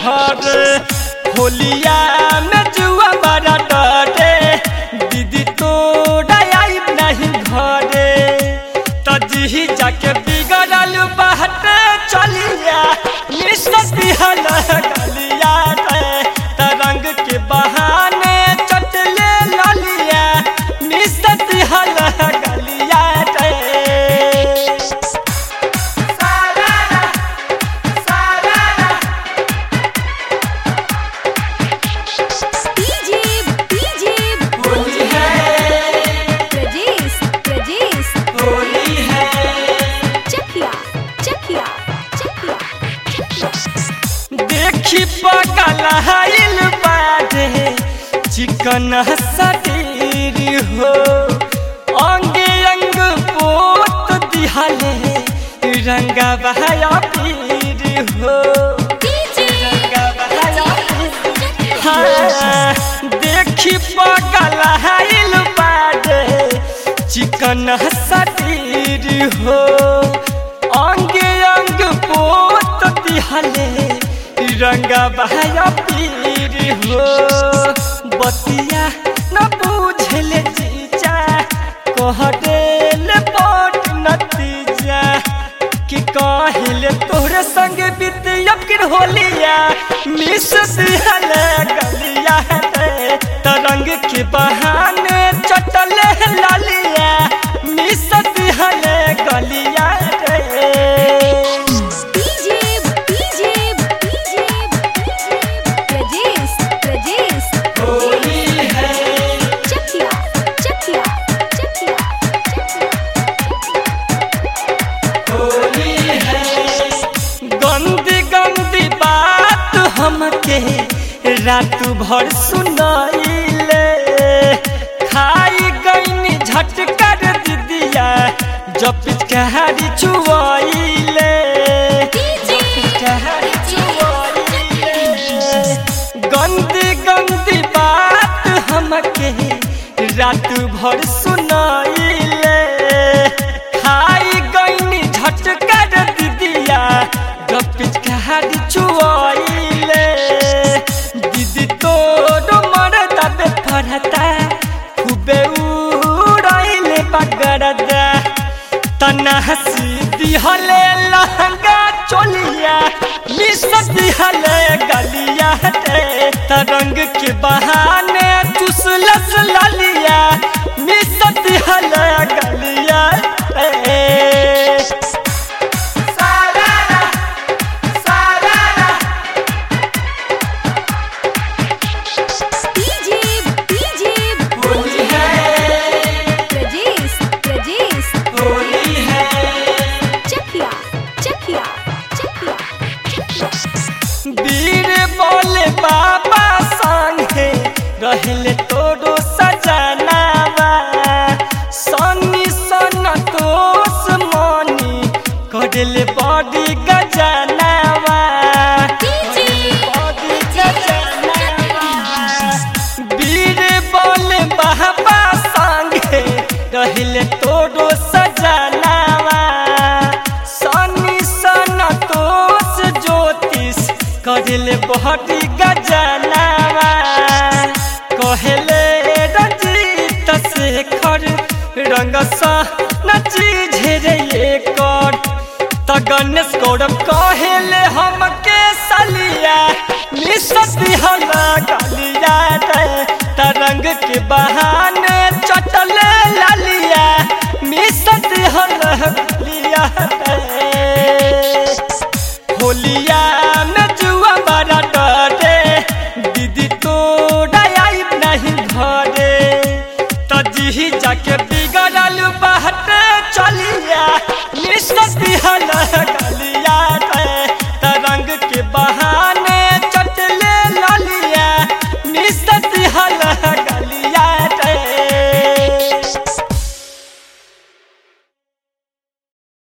घर होलिया में जुआ बड़ा डरे दीदी तोरा आई नहीं घरे तजी जाके बिगड़ल बाटे चलिया निसती हल गलिया रे तरंग के बहाने चटले ललिया निसती हल गलिया रे डीजे डीजे होली है प्रजेश प्रजेश होली है चखिया चखिया चखिया देखी पगल हाइल बाजे चिकन शरीर हो अंगे अंग पोत दिहले रंगा बहाया पीर हो डीजे रंगा बहाया हाँ, देखी पगल हाइल बाजे चिकन शरीर हो अंगे अंग पोत दिहले रंगा बहाया पीर हो बतिया न बुझले जीजा कह देल बट नतीजा कि काहिले तोहरे संग बीतिया फिर होलिया मिस दिहल गलिया रे तरंग के बहाने चटले लालिया मिस दिहल गलिया रे DJ DJ DJ Prajesh Prajesh Holi है चखिया चखिया चखिया होली है गंदी गंदी बात हमके रात भर सुनाइले खाई गईनी झटकर दीदिया जब पिचकारी चुआइले डीजे पिचकारी चुआइले गंदी गंदी बात हमके रात भर सुनाइले खाई गईनी झटकर दीदिया जब पिचकारी चुआइले दीदी तोरो मरदा बे फरता खूबे उड़ाइले बगरदा तना हसी दिहले लहंगा चोलिया मिस दिहले गलिया रे तरंग के बहाने चुसलस ललिया मिस दिहले गलिया रे सारा सारा डीजे डीजे होली है प्रजेश प्रजेश होली है चखिया चखिया चखिया वीर बोले बाबा संगे रहले तोरो सजनावा सनी सन तोस मनी करले बड़ी गजनावा डीजे बड़ी गजनावा वीर बोले बाबा संगे रहले तोरो सजनावा सनी सन तोस ज्योतिष करले बड़ी गजनावा कहले रंजीत शेखर रंग सा नची झेरे कर त गणेश गौरव कहले हमके सलिया मिस दिहला गलिया रे तरंग के बहा